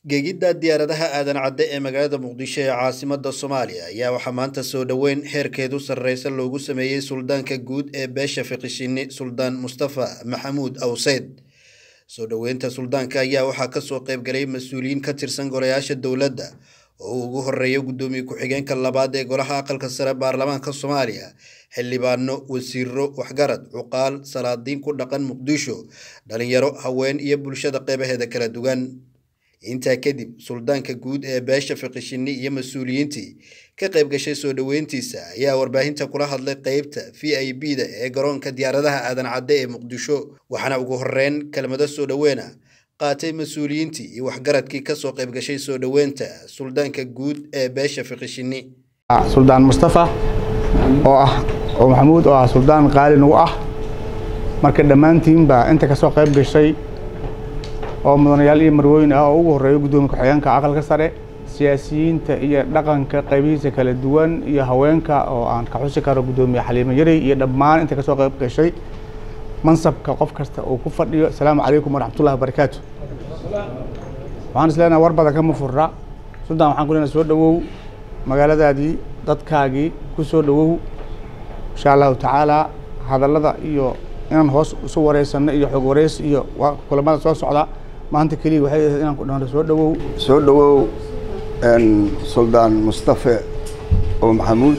gegidda diyaaradaha aadan cadde ee magaalada muqdisho ee caasimada soomaaliya ayaa waxaa maanta soo dhoweyn heerkeedu sarreysa loogu sameeyey suldaanka guud ee beesha fiqishini suldaan mustafa maxamuud awseyd soo dhoweynta suldaanka ayaa waxaa kasoo qaybgalay mas-uuliyiin ka tirsan golayaasha dowladda oo uu ugu horeeyo guddoomiye ku-xigeenka labaad ee golaha aqalka sare baarlamaanka soomaaliya xildhibaano wasiiro waxgarad cuqaal salaadiin ku dhaqan muqdisho dhalinyaro haween iyo bulshada qeybaheeda kala duwan intaa kadib suldaanka guud ee beesha fiqishini iyo mas-uuliyiintii ka qayb gashay soo dhoweyntiisa ayaa warbaahinta kula hadlay qeybta v i b da ee garoonka diyaaradaha aadan cadde ee muqdisho waxaana ugu horeyn kelmado soo dhoweyna qaatay mas-uuliyiintii iyo waxgaradkii kasoo qayb gashay soo dhoweynta suldaanka guud ee beesha fiqishini suldaan mustafa oo ah oo maxamuud oo ah suldaan qaali nagu ah marka dhammaantiinba inta kasoo qayb gashay oo mudanayaal iyo marwooyin ah oo ugu horreeyo guddoomiye ku-xigeenka aqalka sare siyaasiyiinta iyo dhaqanka qaybihiisa kala duwan iyo haweenka oo aan ka xusi karo guddoomiye xaliimo yarey iyo dhammaan inta kasoo qayb gashay mansabka qof kasta uu ku fadhiyo asalaamu calaykum waraxmatullahi wabarakaatu waxaan is leenahay war badan kama furra suldaan waxaan ku leenahay soo dhowow magaaladaadii dadkaagii ku soo dhowow insha allahu tacaala hadallada iyo inaan hoos isu wareysano iyo xog wareys iyo kulamada soo socda maanta keliya waxay ahayd inaan ku dhahno soo dhowow soo dhowow suldaan mustafe oo maxamuud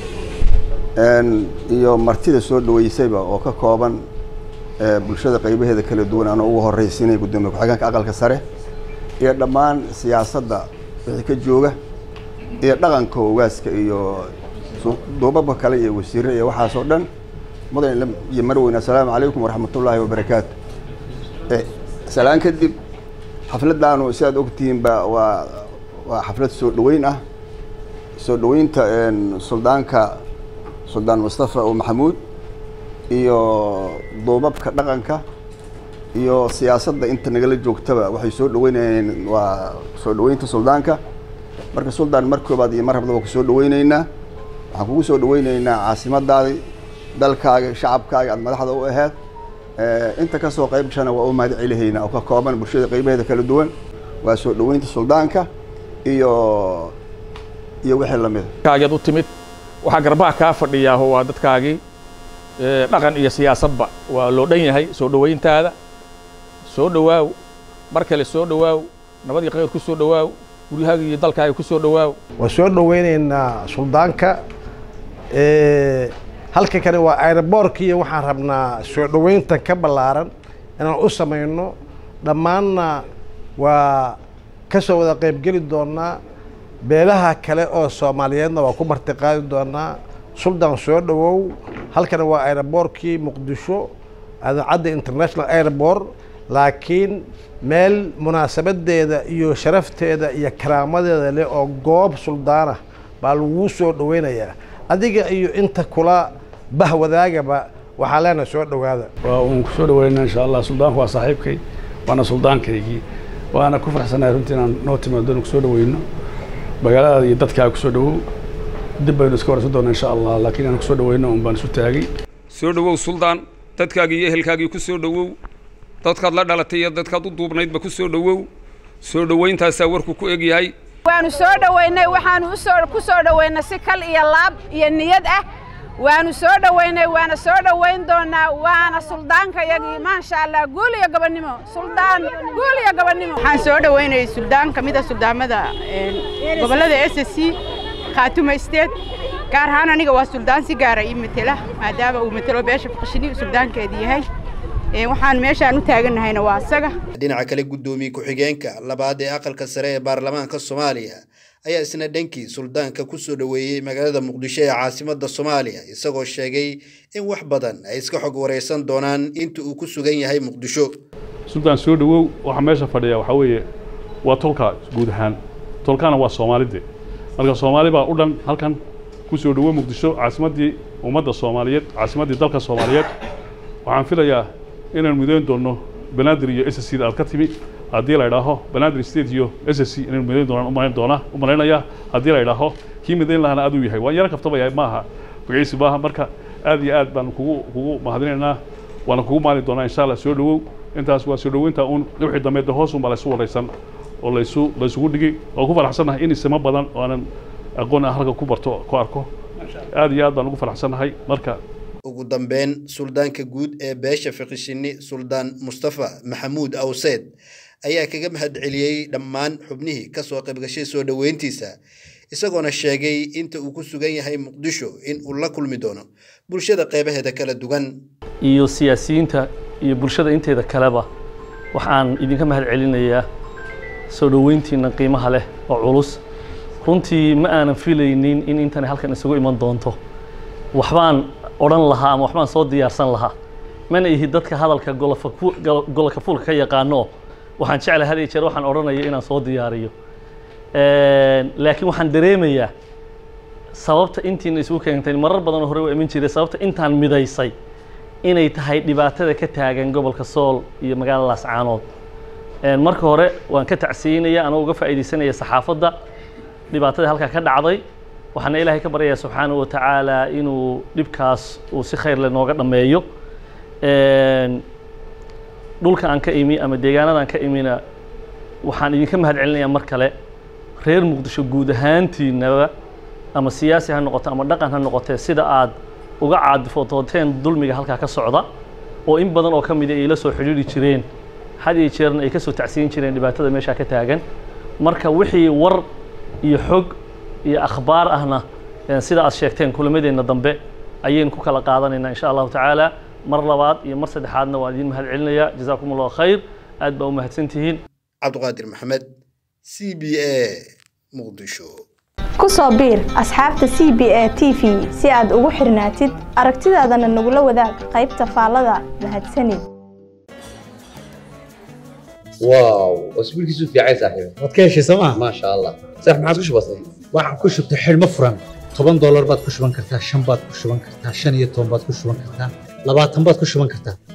iyo martida soo dhoweysayba oo ka kooban bulshada qaybaheeda kala duwan anoo ugu horreysiinaya guddoomiye ku-xigeenka aqalka sare iyo dhammaan siyaasadda wixii ka jooga iyo dhaqanka ogaaska iyo duubabka kale iyo wasiire iyo waxaasoo dhan mudan iyo marweyne assalaamu calaykum waraxmatullaahi wabarakaatu salaan kadib xafladdaanu sidaad ogtihiinba waa waa xaflad soo dhoweyn ah soo dhoweynta suldaanka suldaan mustafa oo maxamuud iyo duubabka dhaqanka iyo siyaasadda inta nagala joogtaba waxay soo dhoweynayeen waa soo dhoweynta suldaanka marka suldaan mar koobaad iyo mar habdaba ku soo dhoweyneynaa waxaan kugu soo dhoweyneynaa caasimadaadi dalkaaga shacabkaaga aad madaxda u aheed inta kasoo qayb gashana waa u mahad celihaynaa oo ka kooban bulshada qaybaheeda kala duwan waa soo dhoweynta suldaanka iyo iyo wixii lamida kaageed u timid waxaa garbaha kaa fadhiyaaho waa dadkaagii dhaqan iyo siyaasadba waa loo dhan yahay soo dhoweyntaada soo dhowaaw mar kale soo dhowaaw nabadii khayr ku soo dhowaaw guryahaaga iyo dalkaaga ku soo dhowaaw waa soo dhoweyneynaa suldaanka halka kale waa aeroboorkiiyo waxaan rabnaa soo dhoweynta ka ballaaran inaan u samayno dhammaanna waa ka soo wada qaybgeli doonaa beelaha kale oo soomaaliyeedna waa ku martiqaadi doonaa suldaan soo dhowow halkana waa aeroboorkii muqdisho adancadda international airport laakiin meel munaasabadeeda iyo sharafteeda iyo karaamadeeda leh oo goob suldaanah baa laguu soo dhoweynayaa adiga iyo inta kula bahwadaagaba waxaa leenahay soo dhowaada waa uun kusoo dhaweynaa insha allah suldaanku waa saaxiibkay waana suldaankaygii waana ku faraxsanahay runtii inaan noo timaado kusoo dhaweyno magaaladaada iyo dadkaaga kusoo dhawow dib baynu iska waraysan doonaa insha allah laakiin inaan kusoo dhaweyno un baan isu taagay soo dhowow suldaan dadkaagii iyo ehelkaagii ku soo dhowow dadkaad la dhalatay iyo dadkaad u duubnaydba ku soo dhowow soo dhowayntaasaa warku ku egyahay waanu soo dhoweynay waxaanu usoo ku soo dhoweynay si kal iyo laab iyo niyad ah waanu soo dhoweynay waana soo dhoweyn doonaa waana suldaankayagii maasha allah guul iyo gabannimo suldaan guul iyo gabannimo waxaan soo dhoweynayay suldaan ka mid a suldaamada gobollada s s c khaatuma state gaar ahaan aniga waa suldaan si gaara ii matela maadaama uu matelo beesha fiqishini suldaankeedi yahay waxaan meeshaan u taagannahayna waa asaga dhinaca kale guddoomiye ku-xigeenka labaad ee aqalka sare ee baarlamaanka soomaaliya ayaa isna dhankii suldaanka ku soo dhoweeyey magaalada muqdisho ee caasimada soomaaliya isagoo sheegay in wax badan ay iska xog wareysan doonaan inta uu ku sugan yahay muqdisho suldaan soo dhowow waxaa meesha fadhiya waxaa weeye waa tolka guud ahaan tolkana waa soomaalide marka soomaali baa u dhan halkan ku soo dhowow muqdisho caasimaddii ummadda soomaaliyeed caasimaddii dalka soomaaliyeed waxaan filayaa inaan midayn doonno banaadir iyo s c da aad ka timi haddii la idhaaho banaadir state iyo s c inaynu midayn doonaan umalayn doonaa u malaynayaa haddii la idhaaho kii midayn lahana aduu yahay waan yaro kaftabaya maaha magaciisi maaha marka aad iyo aad baan kugu kugu mahadinaynaa waana kugu maali doonaa insha allah soo dhowow intaas waa soo dhoweynta uun wixii dambe de hoos unbaa laysu waraysan oo laysu laysugu dhigay oo ku faraxsannahay in isimo badan oo aanan aqoon aan halka ku barto ku arko aad iyo aad baan ugu faraxsannahay marka ugu dambeyn suldaanka guud ee beesha fiqishini suldaan mustafa maxamuud awseed ayaa kaga mahad celiyey dhammaan xubnihii ka soo qaybgashay soo dhoweyntiisa isagoona sheegay inta uu ku sugan yahay muqdisho in uu la kulmi doono bulshada qeybaheeda kala duwan iyo siyaasiyiinta iyo bulshada inteeda kaleba waxaan idinka mahad celinayaa soo dhoweyntiina qiimaha leh oo culus runtii ma aanan filaynin in intani halkan isugu iman doonto waxbaan odhan lahaa ama waxbaan soo diyaarsan lahaa mana ihi dadka hadalka gololka fuulka ka yaqaano waxaan jeclahay had iyo jeer waxaan odhanayo inaan soo diyaariyo laakiin waxaan dareemayaa sababta intiina isugu keentay marar badanoo hore waa iman jiray sababta intaan midaysay inay tahay dhibaatada ka taagan gobolka sool iyo magaalada laascaanood marka hore waan ka tacsiinaya anoo uga faa'iidaysanaya saxaafadda dhibaatada halkaa ka dhacday waxaana ilaahay ka baryayaa subxaanahu wa tacaala inuu dhibkaas uu si khayr leh nooga dhammeeyo dhulka aan ka imi ama deegaanada aan ka imina waxaan idinka mahad celinayaa mar kale reer muqdisho guud ahaantiinaba ama siyaasi ha noqoto ama dhaqan ha noqotee sida aad uga caadifotooteen dulmiga halkaa ka socda oo in badan oo ka mida ay la soo xidhiiri jireen had iyo jeerna ay ka soo tacsiin jireen dhibaatada meeshaa ka taagan marka wixii war iyo xog iyo akhbaar ahna sida aad sheegteen kulamadeenna dambe ayaynu ku kala qaadanaynaa insha allahu tacaala mar labaad iyo mar saddexaadna waan idin mahad celinayaa jazaakum allahu khayr aad baa u mahadsan tihiin cabdiqaadir maxamed c b a muqdisho ku soo biir asxaabta c b a t v si aad ugu xirnaatid aragtidaadana nagula wadaag qaybta faallada mahadsanid واو اسبوع كيسو في عايز صاحبي waad ka heshay sooma ما شاء الله صح ما عادش بسيط waxaan ku shubtay xidhmo furan toban doolar baad ku shuban kartaa shan baad ku shuban kartaa shan iyo toban baad ku shuban kartaa labaatan baad ku shuban kartaa